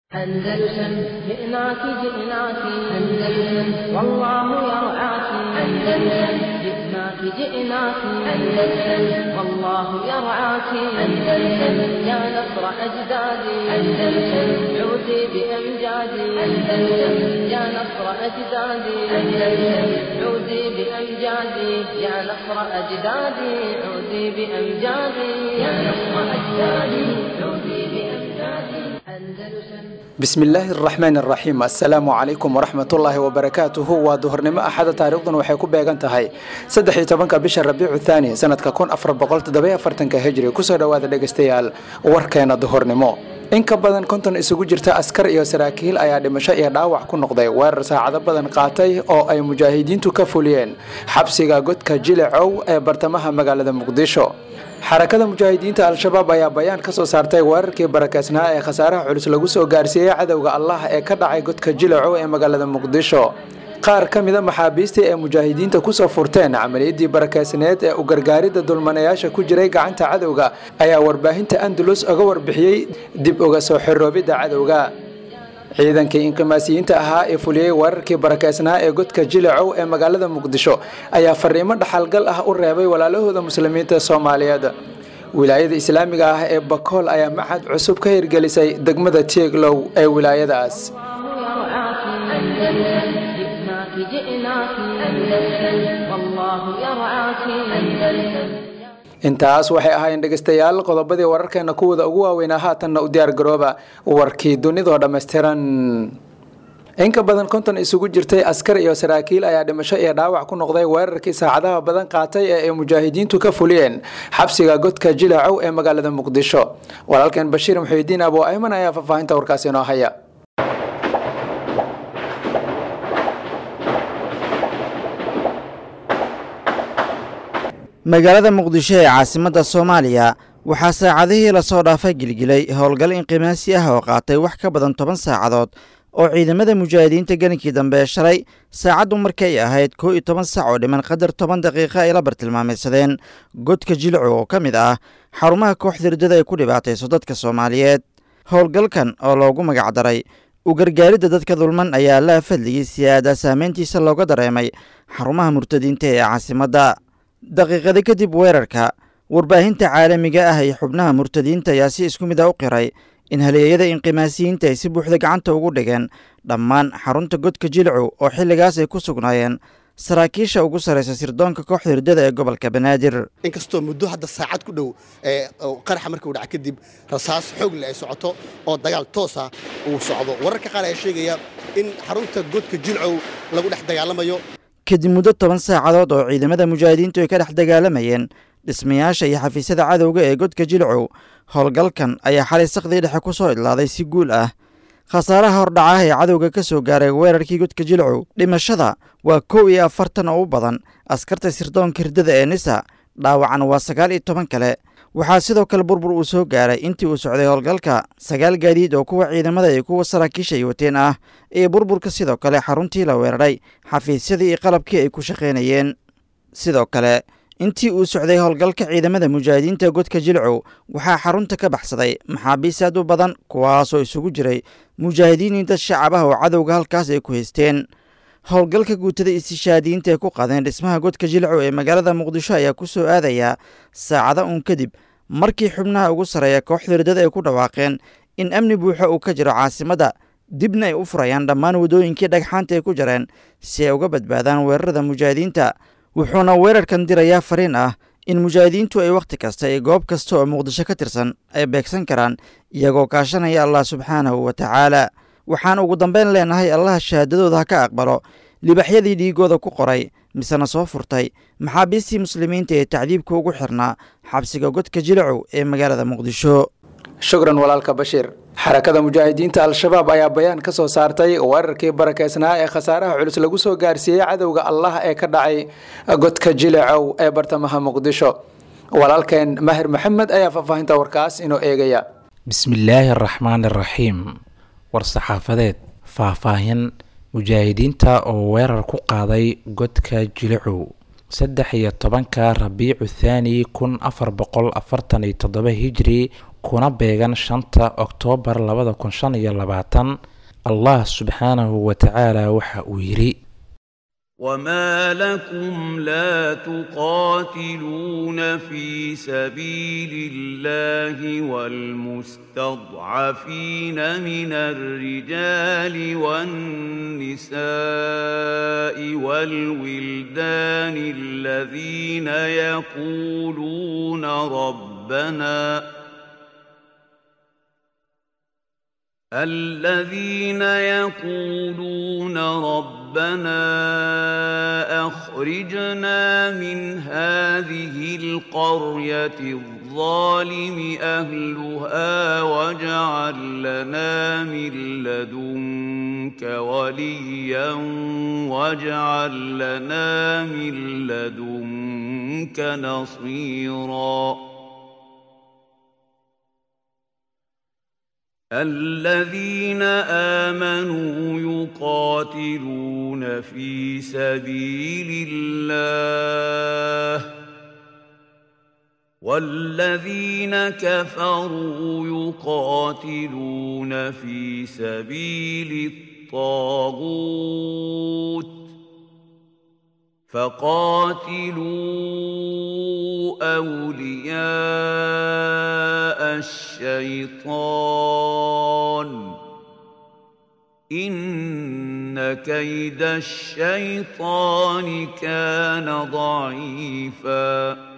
أندلسن جئناك جئناك أندلسن والله يرعاك أندلسن جئناك جئناك أندلسن والله يرعاك أندلسن يا نصر أجدادي أندلسن عودي بأمجادي أندلسن يا نصر أجدادي أندلسن عودي بأمجادي يا نصر أجدادي عودي بأمجادي يا نصر أجدادي عودي بأمجادي أندلسن bismillaahi araxmaan araxiim assalaamu calaykum waraxmatullaahi wabarakaatuhu waa duhurnimo axada taariikhdan waxay ku beegan tahay saddex iyo tobanka bisha rabiicu thaani sanadka kun afar boqol toddoba afartanka hijri kusoo dhowaada dhegaystayaal warkeena duhurnimo in ka badan konton isugu jirta askar iyo saraakiil ayaa dhimasho iyo dhaawac ku noqday weerar saacado badan qaatay oo ay mujaahidiintu ka fuliyeen xabsiga godka jilacow ee bartamaha magaalada muqdisho xarakada mujaahidiinta al-shabaab ayaa bayaan ka soo saartay weerarkii barakeysnaa ee khasaaraha culus lagu soo gaarsiiyey cadowga allah ee ka dhacay godka jilacow ee magaalada muqdisho qaar ka mida maxaabiistii ee mujaahidiinta kusoo furteen camaliyadii barakeysneed ee u gargaaridda dulmanayaasha ku jiray gacanta cadowga ayaa warbaahinta andalus oga warbixiyey dib uga soo xoroobidda cadowga ciidankii inqimaasiyiinta ahaa ee fuliyey weerarkii barakeysnaa ee godka jilacow ee magaalada muqdisho ayaa fariimo dhaxalgal ah u reebay walaalahooda muslimiinta soomaaliyeed wilaayada islaamiga ah ee bakool ayaa macad cusub ka hirgelisay degmada tieglow ee wilaayadaas intaas waxay ahaayeen dhegaystayaal qodobadii wararkeena kuwada ugu waaweynaa haatanna u diyaar garooba warkii dunidoo dhammaystiran in ka badan konton isugu jirtay askar iyo saraakiil ayaa dhimasho iyo dhaawac ku noqday weerarkii saacadaha badan qaatay ee ay mujaahidiintu ka fuliyeen xabsiga godka jilacow ee magaalada muqdisho walaalkeen bashiir muxiidiin abo ayman ayaa faahfaahinta warkaasi inoo haya magaalada muqdisho ee caasimadda soomaaliya waxaa saacadihii lasoo dhaafay gilgilay howlgal inqimaasi ah oo qaatay wax ka badan toban saacadood oo ciidamada mujaahidiinta gelinkii dambe shalay saacaddu markay ahayd koo iyo toban sac oo dhiman qadar toban daqiiqa ay la bartilmaamaysadeen godka jilcu oo ka mid ah xarumaha kooxda riddada ay ku dhibaatayso dadka soomaaliyeed howlgalkan oo loogu magacdaray u gargaaridda dadka dulman ayaa laa fadligii siyaada saameyntiisa looga dareemay xarumaha murtadiinta ee caasimadda daqiiqada kadib weerarka warbaahinta caalamiga ah iyo xubnaha murtadiinta ayaa si isku mid a u qiray in haleeyada inqimaasiyiinta ay si buuxda gacanta ugu dhigeen dhammaan xarunta godka jilcu oo xilligaas ay ku sugnaayeen saraakiisha ugu sarraysa sirdoonka kooxda hirdada ee gobolka banaadir inkastoo muddo hadda saacad ku dhow qaraxa markuu dhaca kadib rasaas xoogle ay socoto oo dagaal toosa uu socdo wararka qaar ayaa sheegaya in xarunta godka jilcow lagu dhex dagaalamayo kadib muddo toban saacadood oo ciidamada mujaahidiintu ay ka dhex dagaalamayeen dhismayaasha iyo xafiisyada cadowga ee godka jilcow howlgalkan ayaa xalay sakdii dhexe ku soo idlaaday si guul ah khasaaraha hordhacaah ee cadowga ka soo gaaray weerarkii godka jilcow dhimashada waa kow iyo afartan oo u badan askarta sirdoonka hirdada ee nisa dhaawacan waa sagaal iyo toban kale waxaa sidoo kale burbur uu soo gaaray intii uu socday howlgalka sagaal gaadiid oo kuwa ciidamada iyo kuwa saraakiisha ay wateen ah iyo burburka sidoo kale xaruntii la weeraray xafiisyadii iyo qalabkii ay ku shaqaynayeen sidoo kale intii uu socday howlgalka ciidamada mujaahidiinta godka jilcow waxaa xarunta ka baxsaday maxaabiis aad u badan kuwaasoo isugu jiray mujaahidiin dad shacab ah oo cadowga halkaas ay ku haysteen howlgalka guutada istishaadiyiinta ay ku qaadeen dhismaha godka jilcow ee magaalada muqdisho ayaa ku soo aadayaa saacada uun kadib markii xubnaha ugu sarreeya kooxda hirdada ay ku dhawaaqeen in amni buuxo uu ka jiro caasimadda dibna ay u furayaan dhammaan waddooyinkii dhagxaanta ay ku jareen si ay uga badbaadaan weerarada mujaahidiinta wuxuuna weerarkan dirayaa fariin ah in mujaahidiintu ay wakhti kasta iyo goob kasta oo muqdisho ka tirsan ay beegsan karaan iyagoo kaashanaya allah subxaanahu wa tacaala waxaan ugu dambayn leenahay allaha shahaadadooda ha ka aqbalo libaxyadii dhiigooda ku qoray misena soo furtay maxaabiistii muslimiinta ee tacdiibka ugu xirnaa xabsiga godka jilacow ee magaalada muqdisho shukran walaalka bashiir xarakada mujaahidiinta al-shabaab ayaa bayaan ka soo saartay weerarkii barakeysnaa ee khasaaraha culus lagu soo gaarsiiyey cadowga allah ee ka dhacay godka jilacow ee bartamaha muqdisho walaalkeen mahir maxamed ayaa faahfaahinta warkaas inoo eegaya bismillaahi araxmaan iraxiim war-saxaafadeed faahfaahin mujaahidiinta oo weerar ku qaaday godka jilicow saddex iyo tobanka rabiicu thaani kun afar boqol afartan iyo toddoba hijri kuna beegan shanta oktoobar labada kun shan iyo labaatan allah subxaanahu wa tacaala waxa uu yidhi وما لكم لا تقاتلون في سبيل الله والمستضعفين من الرجال والنساء والولدان الذين يقولون ربنا الذين يقولون ربنا اخرجنا من هذه القريه الظالم اهلها واجعل لنا من لدنك وليا واجعل لنا من لدنك نصيرا الذين آمنوا يقاتلون في سبيل الله والذين كفروا يقاتلون في سبيل الطاغوت فقاتلوا أولياء الشيطان إن كيد الشيطان كان ضعيفاً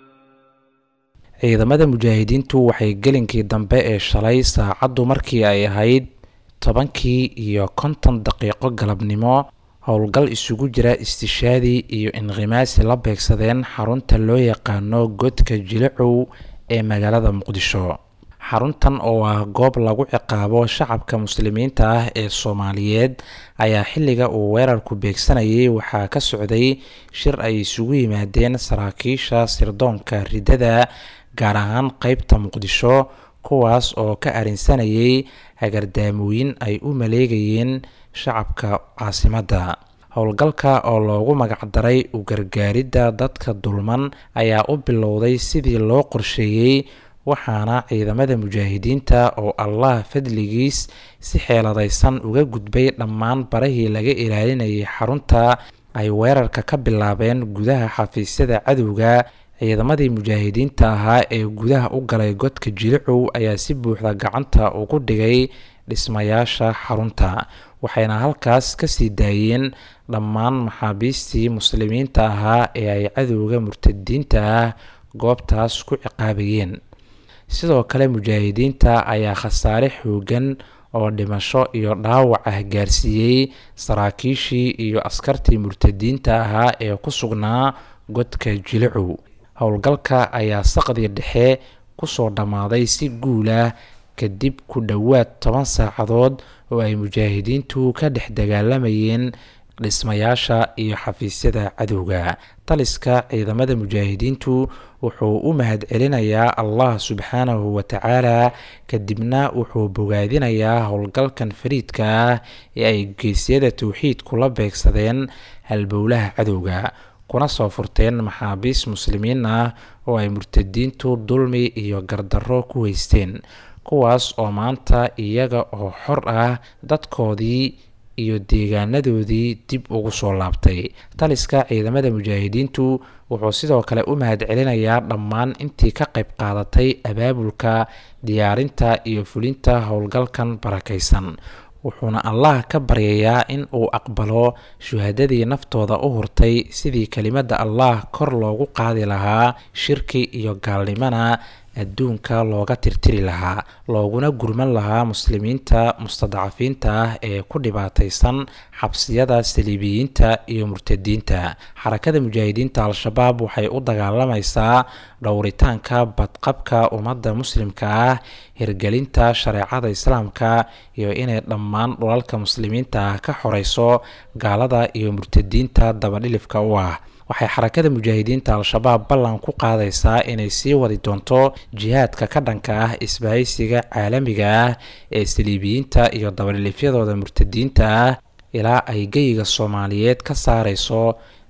ciidamada mujaahidiintu waxay gelinkii dambe ee shalay saacaddu markii ay ahayd tobankii iyo konton daqiiqo galabnimo howlgal isugu jira istishaadi iyo inqimaasi la beegsadeen xarunta loo yaqaano godka jilicow ee magaalada muqdisho xaruntan oo ah goob lagu ciqaabo shacabka muslimiinta ah ee soomaaliyeed ayaa xilliga uu weerarku beegsanayay waxaa ka socday shir ay isugu yimaadeen saraakiisha sirdoonka riddada gaar ahaan qeybta muqdisho kuwaas oo ka arinsanayay hagardaamooyin ay u maleegayeen shacabka caasimadda howlgalka oo loogu magacdaray u gargaaridda dadka dulman ayaa u bilowday sidii loo qorsheeyey waxaana ciidamada mujaahidiinta oo allah fadligiis si xeeladaysan uga gudbay dhammaan barahii laga ilaalinayay xarunta ay weerarka ka bilaabeen gudaha xafiisyada cadowga ciidamadii mujaahidiinta ahaa ee gudaha u galay godka jilicow ayaa si buuxda gacanta ugu dhigay dhismayaasha xarunta waxayna halkaas kasii daayeen dhammaan maxaabiistii muslimiinta ahaa ee ay cadowga murtadiinta ah goobtaas ku ciqaabayeen sidoo kale mujaahidiinta ayaa khasaare xoogan oo dhimasho iyo dhaawac ah gaarsiiyey saraakiishii iyo askartii murtadiinta ahaa ee ku sugnaa godka jilicow howlgalka ayaa saqdii dhexe kusoo dhammaaday si guul ah kadib ku dhowaad toban saacadood oo ay mujaahidiintu ka dhex dagaalamayeen dhismayaasha iyo xafiisyada cadowga taliska ciidamada mujaahidiintu wuxuu u mahadcelinayaa allah subxaanahu wa tacaala kadibna wuxuu bogaadinayaa howlgalkan fariidka ah ee ay geesyada towxiidku la beegsadeen halbowlaha cadowga kuna soo furteen maxaabiis muslimiin ah oo ay murtadiintu dulmi iyo gardarro ku haysteen kuwaas oo maanta iyaga oo xor ah dadkoodii iyo deegaanadoodii dib ugu soo laabtay taliska ciidamada mujaahidiintu wuxuu sidoo kale u mahadcelinayaa dhammaan intii ka qayb qaadatay abaabulka diyaarinta iyo fulinta howlgalkan barakaysan wuxuuna allah ka baryayaa in uu aqbalo shuhadadii naftooda u hurtay sidii kelimadda allah kor loogu qaadi lahaa shirki iyo gaalnimana adduunka looga tirtiri lahaa looguna gurman lahaa muslimiinta mustadcafiinta ah ee ku dhibaataysan xabsiyada saliibiyiinta iyo murtadiinta xarakada mujaahidiinta al-shabaab waxay u dagaalamaysaa dhowritaanka badqabka ummadda muslimka ah hirgelinta shareecada islaamka iyo inay dhammaan dhulalka muslimiinta ah ka xoreyso gaalada iyo murtadiinta dabadhilifka u ah waxay xarakada mujaahidiinta al-shabaab ballan ku qaadaysaa inay sii wadi doonto jihaadka ka dhanka ah isbahaysiga caalamiga ah ee saliibiyiinta iyo dabadhilifyadooda murtadiinta ah ilaa ay geyiga soomaaliyeed ka saareyso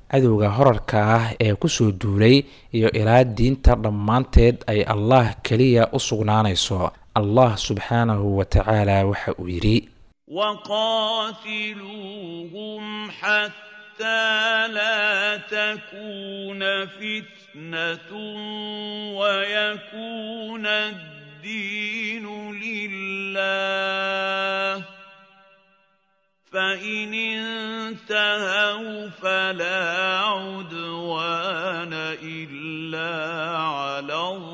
cadowga horarka ah ee kusoo duulay iyo ilaa diinta dhammaanteed ay allah keliya u sugnaanayso allah subxaanahu wa tacaala waxa uu yidhi وقاتلوهم حتى لا تكون فتنة ويكون الدين لله فإن انتهوا فلا عدوان إلا على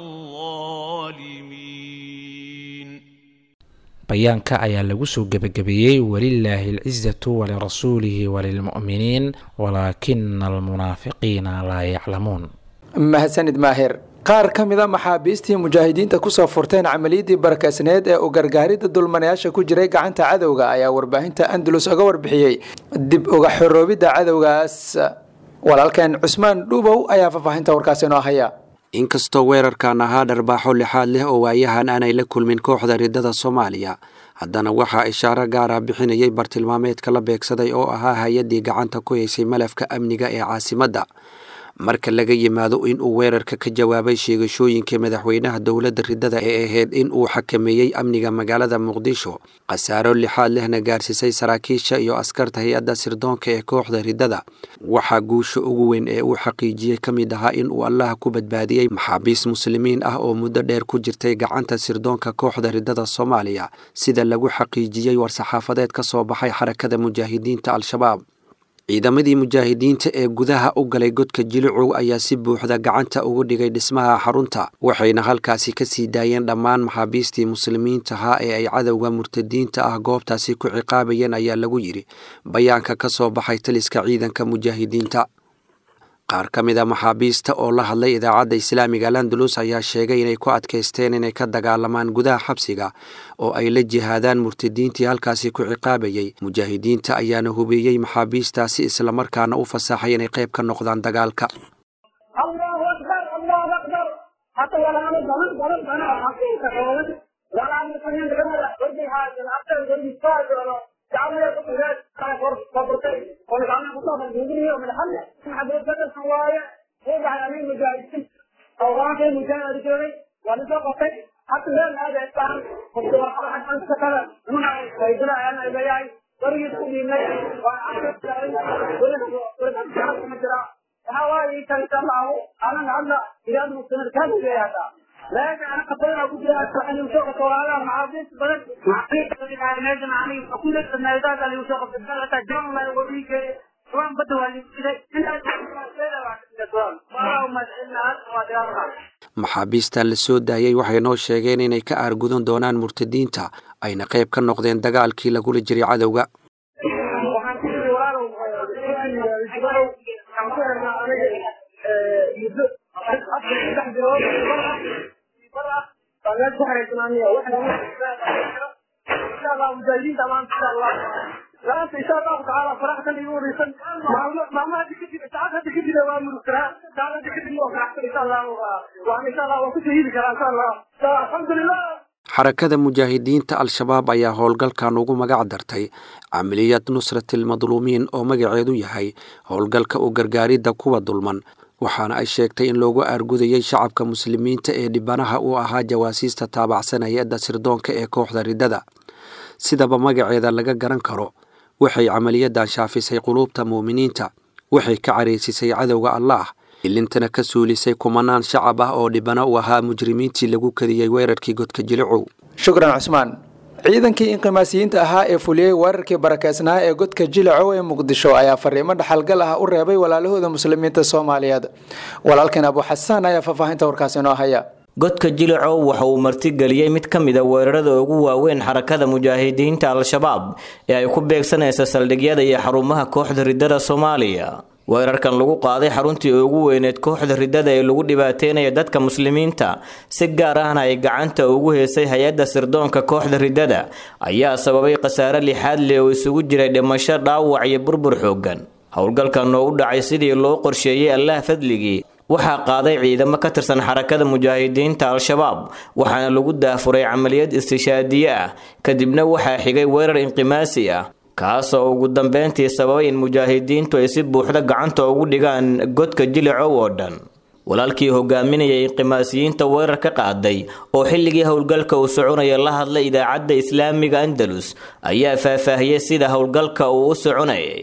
الظالمين bayaanka ayaa lagu soo gebagabeeyey walilaahi alcisatu walirasuulihi walilmu'miniin walaakina almunaafiqiina laa yaclamuun mahadsanid maahir qaar ka mid a maxaabiistii mujaahidiinta kusoo furteen camaliyadii barakaysneed ee u gargaaridda dulmanayaasha ku jiray gacanta cadowga ayaa warbaahinta andalus oga warbixiyey dib uga xoroobidda cadowgaas walaalkeen cusmaan dhuubow ayaa faahfaahinta warkaasi inoo haya inkastoo weerarkan ahaa dharbaaxo lixaad leh oo waayahan aanay la kulmin kooxda riddada soomaaliya haddana waxaa ishaaro gaar ah bixinayay bartilmaameedka la beegsaday oo ahaa hay-addii gacanta ku haysay malafka amniga ee caasimadda marka laga yimaado in uu weerarka ka jawaabay sheegashooyinka madaxweynaha dowladda riddada ee ahayd in uu xakameeyey amniga magaalada muqdisho khasaaro lixaad lehna gaarsiisay saraakiisha iyo askarta hay-adda sirdoonka ee kooxda riddada waxaa guusha ugu weyn ee uu xaqiijiyey ka mid ahaa in uu allaha ku badbaadiyey maxaabiis muslimiin ah oo muddo dheer ku jirtay gacanta sirdoonka kooxda riddada soomaaliya sida lagu xaqiijiyey war-saxaafadeed ka soo baxay xarakada mujaahidiinta al-shabaab ciidamadii mujaahidiinta ee gudaha u galay godka jilicow ayaa si buuxda gacanta ugu dhigay dhismaha xarunta waxayna halkaasi ka sii daayeen dhammaan maxaabiistii muslimiintahaa ee ay cadowga murtadiinta ah goobtaasi ku ciqaabayeen ayaa lagu yidhi bayaanka ka soo baxay taliska ciidanka mujaahidiinta qaar ka mid a maxaabiista oo la hadlay idaacadda islaamiga landalus ayaa sheegay inay ku adkaysteen inay ka dagaalamaan gudaha xabsiga oo ay la jihaadaan murtadiintii halkaasi ku ciqaabayey mujaahidiinta ayaana hubeeyey maxaabiistaasi islamarkaana u fasaxay inay qayb ka noqdaan dagaalka maxaabiistan la soo daayey waxay noo sheegeen inay ka aargudan doonaan murtadiinta ayna qayb ka noqdeen dagaalkii lagula jiray cadowga xarakada mujaahidiinta al-shabaab ayaa howlgalkan ugu magac dartay camaliyad nusratilmadluumiin oo magaceedu yahay howlgalka u gargaaridda kuwa dulman waxaana ay sheegtay in loogu aargudayey shacabka muslimiinta ee dhibanaha u ahaa jawaasiista taabacsan hay-adda sirdoonka ee kooxda riddada sidaba magaceeda laga garan karo waxay camaliyadan shaafisay quluubta muuminiinta waxay ka caraysisay cadowga allaah ilintana ka suulisay kumanaan shacab ah oo dhibano u ahaa mujrimiintii lagu kadiyey weerarkii godka jilicow shukran cusmaan ciidankii inqimaasiyiinta ahaa ee fuliyey weerarkii barakeysnaa ee godka jilacow ee muqdisho ayaa fariimo dhaxalgal ah u reebay walaalahooda muslimiinta soomaaliyeed walaalkan abu xasaan ayaa faahfaahinta warkaasi inoo haya godka jilicow waxa uu martigeliyey mid ka mid a weerarada ugu waaweyn xarakada mujaahidiinta al-shabaab ee ay ku beegsanaysa saldhigyada iyo xarumaha kooxda riddada soomaaliya weerarkan lagu qaaday xaruntii ugu weyneed kooxda riddada ee lagu dhibaateynaya dadka muslimiinta si gaar ahna ay gacanta ugu heysay hay-adda sirdoonka kooxda riddada ayaa sababay khasaare lixaad leh oo isugu jiray dhimasho dhaawac iyo burbur xooggan howlgalkan oo u dhacay sidii loo qorsheeyey allaah fadligii waxaa qaaday ciidamo ka tirsan xarakada mujaahidiinta al-shabaab waxaana lagu daafuray camaliyad istishaadiye ah kadibna waxaa xigay weerar inqimaasi ah kaasoo ugu dambeyntii sababay in mujaahidiintu ay si buuxda gacanta ugu dhigaan godka jilicow oo dhan walaalkii hogaaminayay inqimaasiyiinta weerar ka qaaday oo xilligii howlgalka uu soconaya la hadlay idaacadda islaamiga andalus ayaa faahfaahiyey sida howlgalka uu u soconayay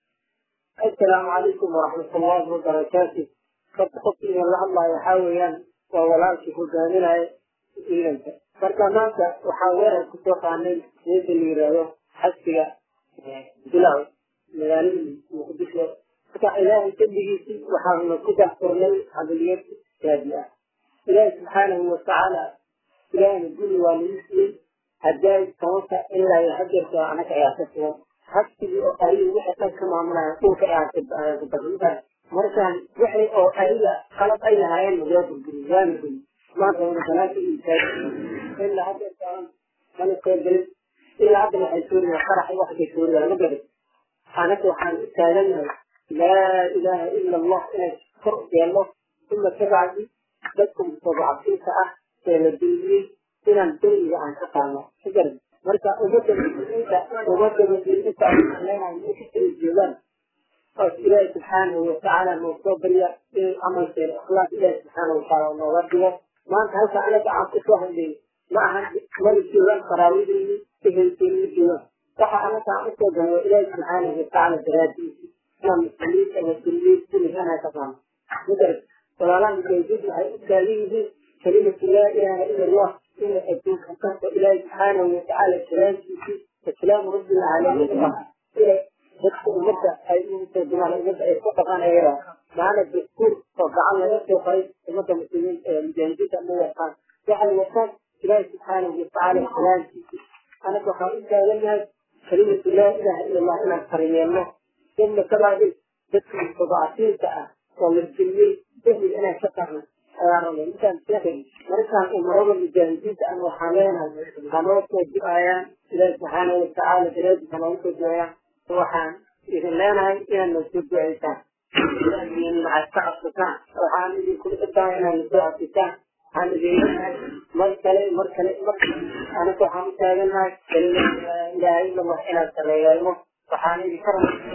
asalaamu calaykum waraxmatullaahi wabarakaatu horta qofkiina la hadlaayo waxaa weeyaan waa walaalkii hogaaminaya ciidanka marka maanta waxaa weerar kusoo qaanay meesha la yidhaahdo xasbiga bilaw magaalada muqdisho marka ilaahay dembigiisii waxaanu ku daxfurnay camaliyad raadi ah ilaahi subxaanahu watacaala ilaahayna guri waa nagu siiyey haddaay tobanka ilaa iyo hadeerka anaga ayaa ka sugan xabsigii oo ariga wixii dhan ka maamulaya dhulka ayaa kubarinta markaan wixii oo ariga qalab ay lahaayeen waa burburin waana guri maanta wana banaanka iisaay ilaa hadeerkaan mana soo gelin ilaa hadda waxay suuriyaa qarax waxkay suuriyaa ma garin anaga waxaan u taagannahay laa ilaaha ila allah inay kor yeelno uma kabacdi dadka mustadcafiinta ah ee la duuliyey inaan deriga aan ka qaadno ma garan marka ummadda muslimiinta ummadda muslimiinta leenahay meesha ay joogaan oos ilaahi subxaanahu watacaala noo soo barya inay camalkeena ikhlaas ilaahi subxaanahu watacaala nooga dhigo maanta halka anaga aan kusoo hadlayay ma ahan mana joogaan qaraawadeyni ehelkeeni ma joogaan waxa anaga aan usoo galno ilaahi subxaanahu watacaala daraadiisi inaan muslimiinta muslimiin kuligana ka qaano magarat walaalaha mujaahidiin waxay u taagan yihiin kalimatu laa ilaaha ila allah inay adduunka kasta ilaahi subxaanahu watacaala kalaamkiisii islaamu rabbil caalamiin inay dadka ummadda ay ugu soo dumaan ummadda ay ku dhaqanayaan maana dastuur oo gacan laga soo qoray ummadda muslimiin ee mujaahidiinta ma wataan waxay wataan ilaahi subxaanahu watacaala kalaamkiisii anaga waxaan u taagannahay kalimatu laa ilaaha ila allah inaan fariyeelno uma kabacdi dadka mustadcafiinta ah oo la geliyey ehli inaan ka qarno ayaa rabay intaan sheekay markaan umarada mujaahidiinta aan waxaan leenahay hanoo soo du'ayaan ilaahi subxaanahu watacaala daraadiisa noogu soo du'ayaan waxaan idin leenahay inaad noo soo du'aysaan maxaad ka cabsataan waxaan idinku dhadaa inaad nasoo cabsitaan waxaan idin leenahay mar kale mar kale mar anaga waxaan u taagannahay kalimada ilaahay illallah inaan sareeyeelno waxaan idinka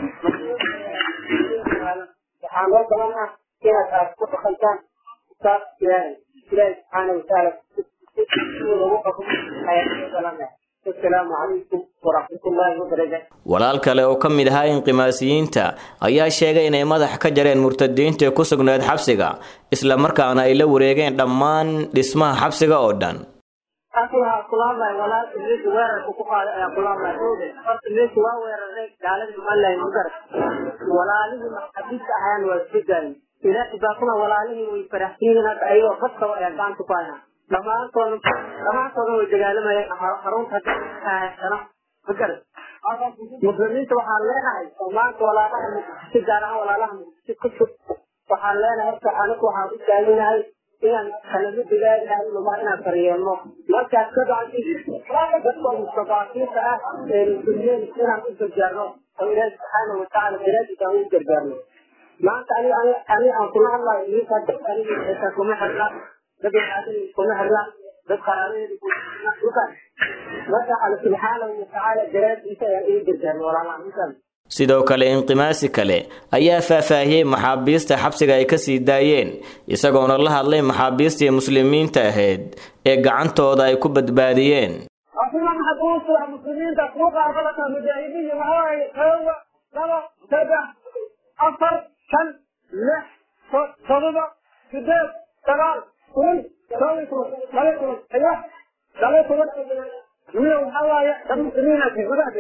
waxaan loo balan ah inaad aad ku dhaqantaan kitaab ilaahay ilaahi subxaana watacaala lagu xukumo ayaan loo balanah asalaamu calaykum waraxmatullaahi wabarakaatu walaal kale oo ka mid ahaa inqimaasiyiinta ayaa sheegay inay madax ka jareen murtadiinta ku sugnayd xabsiga isla markaana ay la wareegeen dhammaan dhismaha xabsiga oo dhan waxaa kulaabay walaal meesha weerarka ku qaaday ayaa kulaabay horta meesha waa weeraray gaaladii malahay magar walaalihii maxabiista ahaan waa iska daayin ilaahi baakuna walaalihii way faraxsiyiin hadda ayagoo badkaba ayaa gacanta ku hayaan dhammaantooda dhammaantooda way dagaalamayeen xarunta sana magar muslimiinta waxaan leenahay oo maanta walaalaha si gaar ahaan walaalaha muqdisho ku sug waxaan leenahay horta anigu waxaan u taaganahay inaan kalamada laa ilaha illa allah inaan faryeelno markaas ka bacdi dadka mustadaafiinta ah ee muslimiin inaan u gargaarno oo ilaahi subxaanahu watacaala daraadiisa aan u gargaarno maanta ani ani aan kula hadlayo idinka dad aniga xitaa kuma xirna dad waxaadani kuma xirna dad qaraabadeedi kuukan marka alla subxaanahu watacaala daraadiisa ayaan ugu gargaarno walaalaha intaan sidoo kale inqimaasi kale ayaa faahfaahiyey maxaabiista xabsiga ay ka sii daayeen isagoona la hadlay maxaabiistii muslimiinta ahayd ee gacantooda ay ku badbaadiyeen asina maxabuusta muslimiinta kuwa qaarbalaka mujaahidiin waxawaaye kowa laba saddex afar shan lix todoba sideed sagaal kun toban iyo toban laba iyo toban iyo laba iyo toban miyo waxaa waaye dad muslimiina gudaha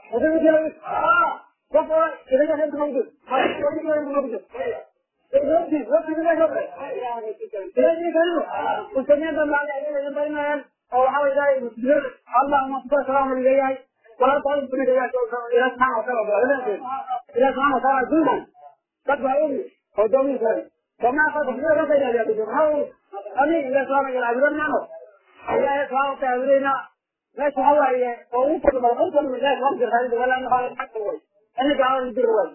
qof oo ilaga reer mawjud اللهم صل وسلم عليه ولا تعلم بنا يا الى سبحانه وتعالى الى سبحانه وتعالى دون قد هاي هو دومي سوري كما قد هو رضي الله يا هو امين الى سبحانه وتعالى عبدنا يا سبحانه وتعالى ماشي هو هي هو كل ما قلت من ذلك وقت الخالد ولا انه قال حتى هو انا قاعد ندير هو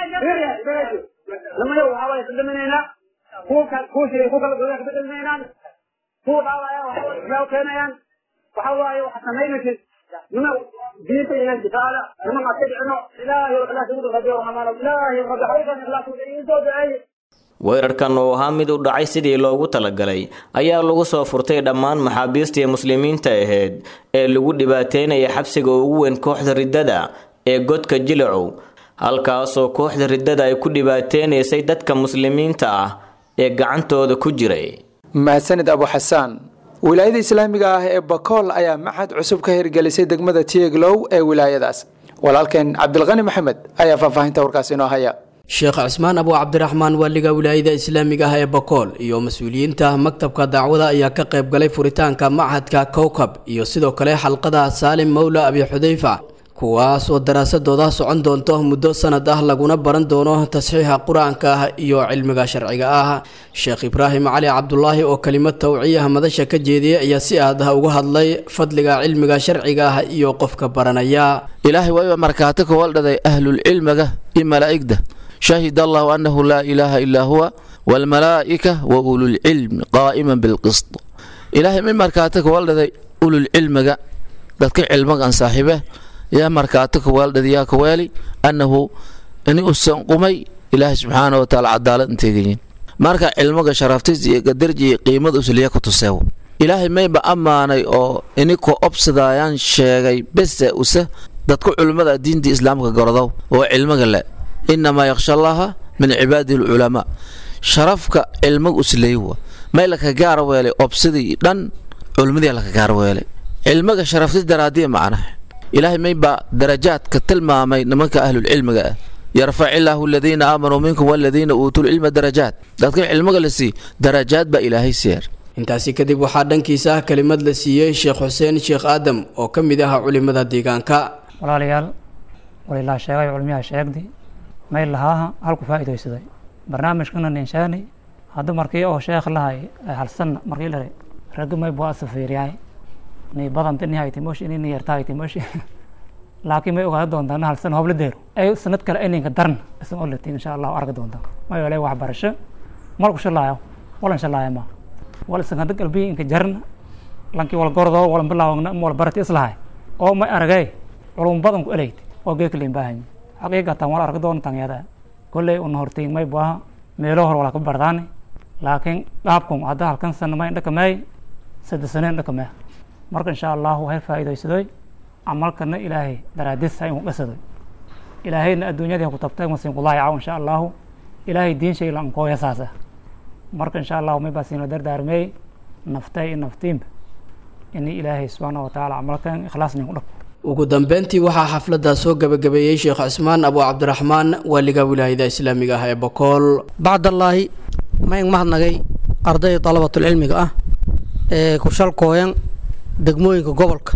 nimayo waxaa waaye ka dhaminaynaa kuwa ka kuwa shiray kuwa kala godaa ka dhaminaynaan kuwa dhaawaya waxay keenayaan waxa waaye waxa samaynaysid nima diinta inaan difaacda nima ma ka dhicino ilaahay oo ilaah ugu dhaqayo amaano ilaahay rabbi xawdan ilaah ugu soo duceeyay weerarkan oo ahaa mid u dhacay sidii loogu talagalay ayaa lagu soo furtay dhammaan maxaabiistii muslimiinta ahayd ee lagu dhibaateynaya xabsiga ugu weyn kooxda riddada ee godka jilacow halkaasoo kooxda riddada ay ku dhibaateynaysay dadka muslimiinta ah ee gacantooda ku jiray mahadsanid abu xasaan wilaayada islaamiga ah ee bakool ayaa maxad cusub ka hirgelisay degmada tieglow ee wilaayadaas walaalkeen cabdilqani maxamed ayaa faahfaahinta warkaas inoo haya sheekh cismaan abu cabdiraxmaan waaliga wilaayada islaamiga ah ee bakool iyo mas-uuliyiinta maktabka dacwada ayaa ka qayb galay furitaanka machadka kowkab iyo sidoo kale xalqada saalim mowla abi xudayfa kuwaas oo daraasadooda socon doonto muddo sanad ah laguna baran doono tasxiixa qur-aanka ah iyo cilmiga sharciga ah sheekh ibraahim cali cabdulaahi oo kelimad tawciyaha madasha ka jeediyay ayaa si aad ah uga hadlay fadliga cilmiga sharciga ah iyo qofka baranaya ilaahay waa markaati ka waldhaday ahlulcilmiga iyo malaa'igda shahid allahu annahu laa ilaaha ilaa huwa waalmalaa'ika wa ululcilmi qaa'iman bilqist ilaahay mi markaati ka waldhaday ululcilmiga dadka cilmigan saaxiibe yaa markaati ka weeldhad yaa ka weeli annahu ini usan qumay ilaahay subxaana wa tacaala cadaalad inteegayin marka cilmiga sharaftis iyo gadarji iyo qiimada usliya ku tuseewo ilaahay mayba ammaanay oo ini ko obsadayaan sheegay bese use dadka culimmada diinta islaamka gorodow oo cilmiga le inamaa yakhsha allaha min cibaadihi alculamaa sharafka cilmiga usleeywa may laka gaar weelay obsadii dhan culimmadii laka gaar weelay cilmiga sharaftis daraadiya macnaha ilaahay maybaa darajaadka tilmaamay nimanka ahlulcilmiga ah yarfac illaahu aladiina aamanuu minkum waladiina uutuu lcilma darajaat dadka cilmiga la sii darajaad baa ilaahay siiyar intaasi kadib waxaa dhankiisa ah kelimad la siiyey sheekh xuseen sheekh aadam oo ka mid ah culimada deegaanka walaalayaal walilaa sheegay culmiyaha sheegdi may lahaaha halku faa'iidaysaday barnaamijkana ninshaani hadda markii oo sheekh lahay halsanna markii lare ragga may buu asafiiryahay ni badanta ni haytimoshi ni yarta haytimoshi laakiin may ogaada doontaa na halsan hobla deero ay sanad kale ininka daran isan oo latiin insha allahu arki doontaa ma yeelay waxbarasho malku shalaayo walan shalaaya ma wal isan hadda qalbiyi inka jarna lankii wal gordo walan bilaawna wal barati islahay oo may aragay culum badan ku eleyd oo geeka leen baahan xaqiiqatan wal arki doontaan yada kolley una hortiin may buaha meelo hor wala ka bardaani laakiin qaabkum hadda halkan sana may dhakamay saddex saneen dhakamay marka insha allahu hay faa'iidaysadoy camalkana ilaahay daraadis ha inu dhasadoy ilaahayna adduunyadii ha ku tabtay masiin kulaayacaw insha allahu ilaahay diin shay lankooya saasa marka insha allahu may baa siina dardaarmeey naftay i naftiinba ini ilaahay subxaana wa tacaala camalkan ikhlaas nin ku dhaq ugu dambeyntii waxaa xafladda soo gabagabeeyey sheekh cismaan abu cabdiraxmaan waaliga wilaayada islaamiga ah ee bokool bacdallaahi ma ing mahadnagay arday dalabatulcilmiga ah ee kushalkooyan degmooyinka gobolka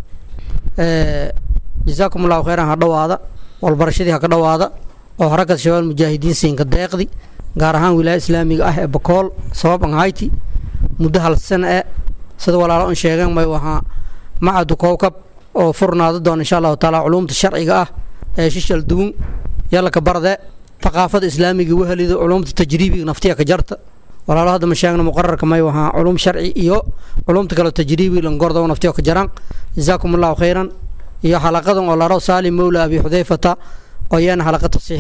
jasaakum allahu kheyran ha dhowaada walbarashadii ha ka dhowaada oo xarakat shabaal mujaahidiin siinka deeqdi gaar ahaan wilaaya islaamiga ah ee bakool sabab an hayti muddo hal sana e sida walaalo an sheegeen may wahaa macadu kowkab oo furnaado doona insha allahu taala culuumta sharciga ah ee shishal dugun yallaka barde thaqaafada islaamiga wehelido culuumta tajriibiga naftiya ka jarta walaalo hadda ma sheegna muqararka may wahaa culuum sharci iyo culuumta kale tajriibiga langordo naftiyo ka jaraan jazaakum allahu khayran iyo xalaqadan oo laro saalim mowla abi xudayfata oo iyana xalaqa tasiix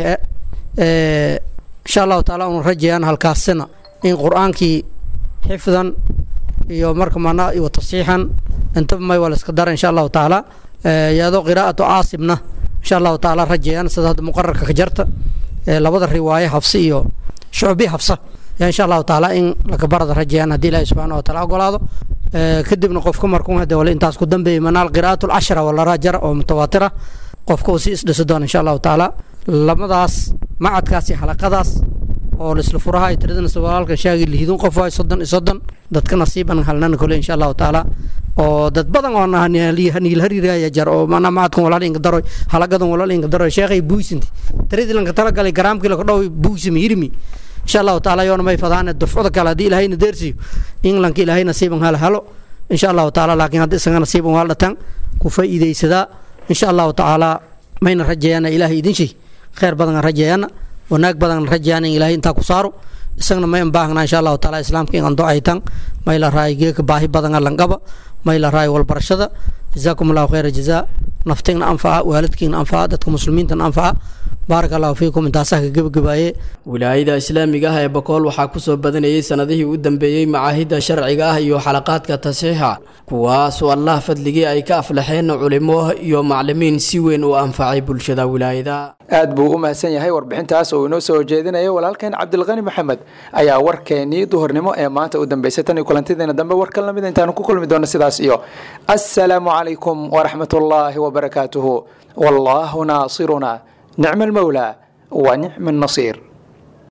e insha allahu taala unu rajayaan halkaasina in qur-aankii xifdan iyo marka mana iyo tasiixan intaba may waa la iska dara insha allahu tacaala iyadoo qiraa'atu caasibna insha allahu tacaala rajayaan sida hadda muqararka ka jarta labada riwaaye hafsi iyo shucbi hafsa yaa insha allahu tacaala in lakabarada rajayaan haddii ilaahi subxaana wa taala ogolaado kadibna qofka markuu hade wale intaas ku dambeeyay manaal qiraa'atu lcashara walaraa jara oo mutawaatira qofka uu si isdhisi doona insha allahu tacaala labadaas macadkaas iyo xalaqadaas oo laisla furaha ay tiradana walaalka shaagi lihidun qof waay soddon iyo soddon dadka nasiiban halnana kole insha allahu tacaala oo dad badan oo niil hariiraya jar oo mana macadkan walaal inga daroy halagadan walaal inga daroy sheekhay buusinti tiradii lanka talagalay garaamkii laka dhow buusimi yirmi insha allahu tacaala yoona may fadaane dufcada kale haddii ilaahayna deersiyo in lanka ilaahay nasiiban hal halo insha allahu tacaala laakiin haddii isaga nasiiban waa dhatan ku faa'iidaysadaa insha allahu tacaala mayna rajayaana ilaahay idin shay khayr badan rajayaana wanaag badan rajayaan in ilaahay intaa ku saaro isagana may anbaahnaa insha allahu taala islaamka in ando aytan may la raayo geeka baahi badan lanqaba may la raayo walbarashada jazaakum allahu khayra jazaa naftigna anfaca waalidkiina anfaca dadka muslimiintana anfaca baaraka allahu fiikum intaasaa ka gebagabaayee wilaayada islaamiga ah ee bakool waxaa kusoo badanayay sanadihii u dambeeyey macaahidda sharciga ah iyo xalaqaadka tasiixa kuwaasoo allah fadligii ay ka aflaxeen culimo iyo maclimiin si weyn u anfacay bulshada wilaayada aad buu u mahadsan yahay warbixintaas oo inoo soo jeedinaya walaalkeen cabdilqani maxamed ayaa warkeenii duhurnimo ee maanta u dambeysay tan iyo kulantideena dambe warkan lamid intaanu ku kulmi doono sidaas iyo assalaamu calaykum waraxmatullaahi wabarakaatuhu wallaahu naasiruna nicma almawlaa wa nicma annasiir